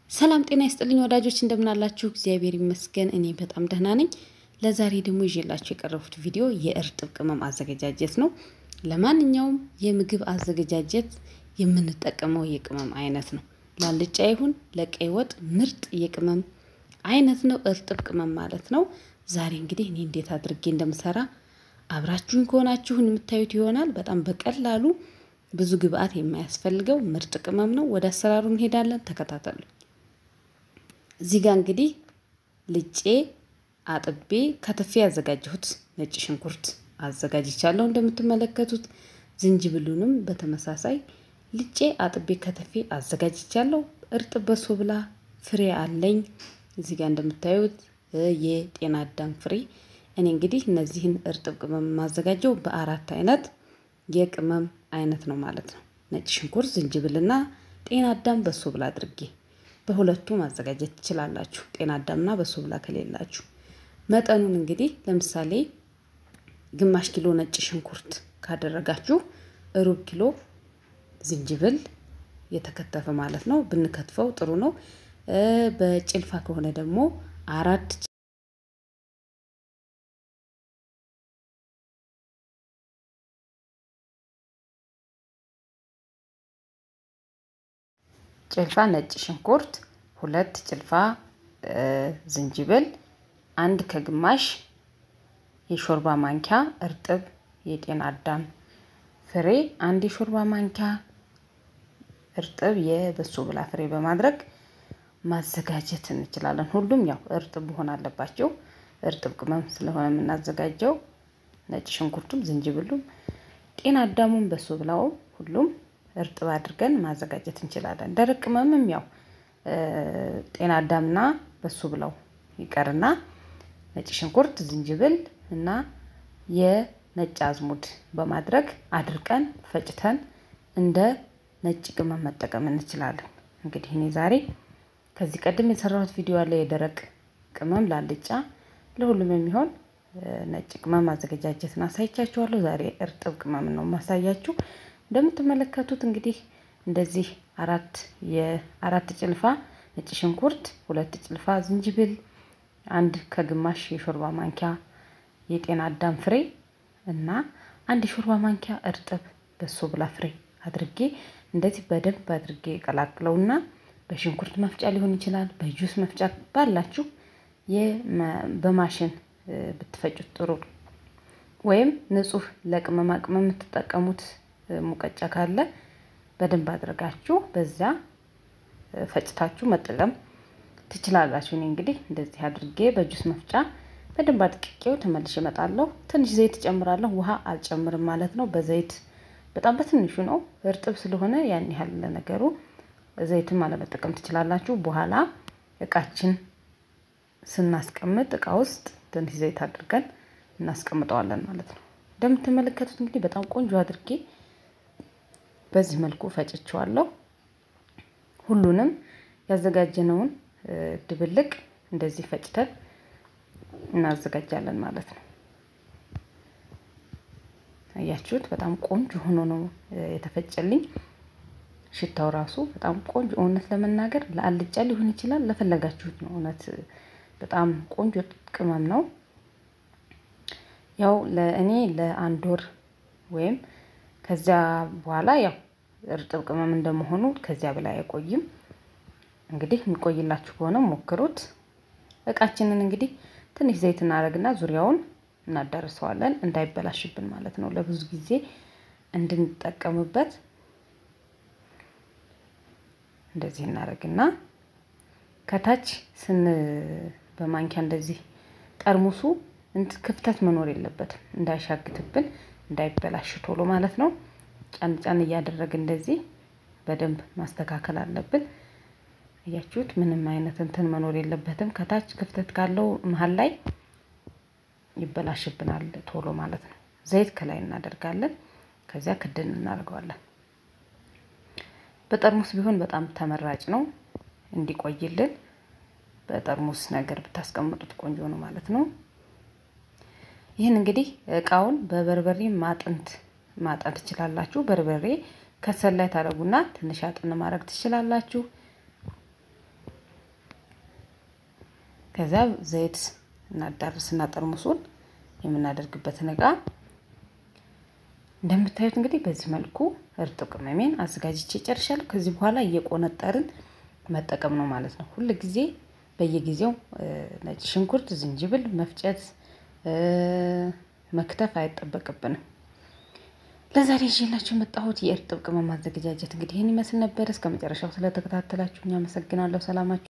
ሰላም ጤና ይስጥልኝ ወዳጆች እንደምናላችሁ፣ እግዚአብሔር ይመስገን እኔ በጣም ደህና ነኝ። ለዛሬ ደግሞ ይዤላችሁ የቀረቡት ቪዲዮ የእርጥብ ቅመም አዘገጃጀት ነው። ለማንኛውም የምግብ አዘገጃጀት የምንጠቀመው የቅመም አይነት ነው። ላልጫ ይሁን ለቀይ ወጥ ምርጥ የቅመም አይነት ነው፣ እርጥብ ቅመም ማለት ነው። ዛሬ እንግዲህ እኔ እንዴት አድርጌ እንደምሰራ አብራችሁን ከሆናችሁን የምታዩት ይሆናል። በጣም በቀላሉ ብዙ ግብአት የማያስፈልገው ምርጥ ቅመም ነው። ወደ አሰራሩ እንሄዳለን። ተከታተሉ። እዚህ ጋር እንግዲህ ልጬ አጥቤ ከትፌ ያዘጋጀሁት ነጭ ሽንኩርት አዘጋጅቻለሁ። እንደምትመለከቱት ዝንጅብሉንም በተመሳሳይ ልጬ አጥቤ ከተፌ አዘጋጅቻለሁ። እርጥብ በሶ ብላ ፍሬ አለኝ። እዚህ ጋር እንደምታዩት የጤና አዳም ፍሬ። እኔ እንግዲህ እነዚህን እርጥብ ቅመም የማዘጋጀው በአራት አይነት የቅመም አይነት ነው ማለት ነው። ነጭ ሽንኩርት፣ ዝንጅብልና ጤና አዳም በሶ ብላ አድርጌ በሁለቱ ማዘጋጀት ትችላላችሁ። ጤና አዳምና በሶ ብላ ከሌላችሁ መጠኑን እንግዲህ ለምሳሌ ግማሽ ኪሎ ነጭ ሽንኩርት ካደረጋችሁ ሩብ ኪሎ ዝንጅብል የተከተፈ ማለት ነው ብንከትፈው ጥሩ ነው። በጭልፋ ከሆነ ደግሞ አራት ጭልፋ ነጭ ሽንኩርት፣ ሁለት ጭልፋ ዝንጅብል፣ አንድ ከግማሽ የሾርባ ማንኪያ እርጥብ የጤና አዳም ፍሬ፣ አንድ የሾርባ ማንኪያ እርጥብ የበሶ ብላ ፍሬ በማድረግ ማዘጋጀት እንችላለን። ሁሉም ያው እርጥብ መሆን አለባቸው። እርጥብ ቅመም ስለሆነ የምናዘጋጀው ነጭ ሽንኩርቱም ዝንጅብሉም ጤና አዳሙም በሶ ብላውም ሁሉም እርጥብ አድርገን ማዘጋጀት እንችላለን። ደረቅ ቅመምም ያው ጤና አዳምና በሱ ብለው ይቀርና ነጭ ሽንኩርት፣ ዝንጅብል እና የነጭ አዝሙድ በማድረግ አድርቀን ፈጭተን እንደ ነጭ ቅመም መጠቀም እንችላለን። እንግዲህ እኔ ዛሬ ከዚህ ቀደም የሰራሁት ቪዲዮ አለ የደረቅ ቅመም ላልጫ ለሁሉም የሚሆን ነጭ ቅመም አዘገጃጀትን አሳይቻችኋለሁ። ዛሬ እርጥብ ቅመም ነው ማሳያችሁ። እንደምትመለከቱት እንግዲህ እንደዚህ አራት የአራት ጭልፋ ነጭ ሽንኩርት፣ ሁለት ጭልፋ ዝንጅብል፣ አንድ ከግማሽ የሾርባ ማንኪያ የጤና አዳም ፍሬ እና አንድ የሾርባ ማንኪያ እርጥብ በሶ ብላ ፍሬ አድርጌ እንደዚህ በደንብ አድርጌ ቀላቅለውና በሽንኩርት መፍጫ ሊሆን ይችላል፣ በጁስ መፍጫ ባላችሁ በማሽን ብትፈጩት ጥሩ ወይም ንጹህ ለቅመማ ቅመም የምትጠቀሙት ሙቀጫ ካለ በደንብ አድርጋችሁ በዛ ፈጭታችሁ መጠቀም ትችላላችሁ። እኔ እንግዲህ እንደዚህ አድርጌ በጁስ መፍጫ በደንብ አድቅቄው ተመልሼ እመጣለሁ። ትንሽ ዘይት እጨምራለሁ። ውሃ አልጨምርም ማለት ነው። በዘይት በጣም በትንሹ ነው፣ እርጥብ ስለሆነ ያን ያህል ለነገሩ ዘይትም አለመጠቀም ትችላላችሁ። በኋላ እቃችን ስናስቀምጥ እቃ ውስጥ ትንሽ ዘይት አድርገን እናስቀምጠዋለን ማለት ነው። እንደምትመለከቱት እንግዲህ በጣም ቆንጆ አድርጌ በዚህ መልኩ ፈጭቸዋለሁ። ሁሉንም ያዘጋጀነውን ድብልቅ እንደዚህ ፈጭተን እናዘጋጃለን ማለት ነው። አያችሁት? በጣም ቆንጆ ሆኖ ነው የተፈጨልኝ። ሽታው ራሱ በጣም ቆንጆ እውነት ለመናገር ለአልጫ ሊሆን ይችላል፣ ለፈለጋችሁት ነው። እውነት በጣም ቆንጆ ቅመም ነው። ያው ለእኔ ለአንድ ወር ወይም ከዚያ በኋላ ያው እርጥብ ቅመም እንደመሆኑ ከዚያ በላይ አይቆይም። እንግዲህ የሚቆይላችሁ ከሆነ ሞክሩት። እቃችንን እንግዲህ ትንሽ ዘይት እናደርግና ዙሪያውን እናዳርሰዋለን እንዳይበላሽብን ማለት ነው። ለብዙ ጊዜ እንድንጠቀምበት እንደዚህ እናደርግና ከታች ስን በማንኪያ እንደዚህ ጠርሙሱ ክፍተት መኖር የለበትም እንዳይሻግትብን እንዳይበላሽ ቶሎ ማለት ነው። ጫን ጫን እያደረግን እንደዚህ በደንብ ማስተካከል አለብን። እያችሁት ምንም አይነት እንትን መኖር የለበትም። ከታች ክፍተት ካለው መሀል ላይ ይበላሽብናል ቶሎ ማለት ነው። ዘይት ከላይ እናደርጋለን። ከዚያ ክድን እናደርገዋለን። በጠርሙስ ቢሆን በጣም ተመራጭ ነው እንዲቆይልን። በጠርሙስ ነገር ብታስቀምጡት ቆንጆ ነው ማለት ነው። ይህን እንግዲህ እቃውን በበርበሬ ማጥንት ማጠን ትችላላችሁ። በርበሬ ከሰል ላይ ታደርጉና ትንሽ አጥን ማድረግ ትችላላችሁ። ከዚያ ዘይት እናዳርስና ጠርሙሱን የምናደርግበትን እቃ እንደምታዩት እንግዲህ በዚህ መልኩ እርጥብ ቅመሜን አዘጋጅቼ ጨርሻለሁ። ከዚህ በኋላ እየቆነጠርን መጠቀም ነው ማለት ነው። ሁል ጊዜ በየጊዜው ነጭ ሽንኩርት፣ ዝንጅብል መፍጨት መክተፍ አይጠበቅብንም። ለዛሬ ይዤላችሁ የመጣሁት የእርጥብ ቅመም ማዘገጃጀት እንግዲህ ይህን ይመስል ነበር። እስከ መጨረሻው ስለተከታተላችሁ አመሰግናለሁ። ሰላማችሁ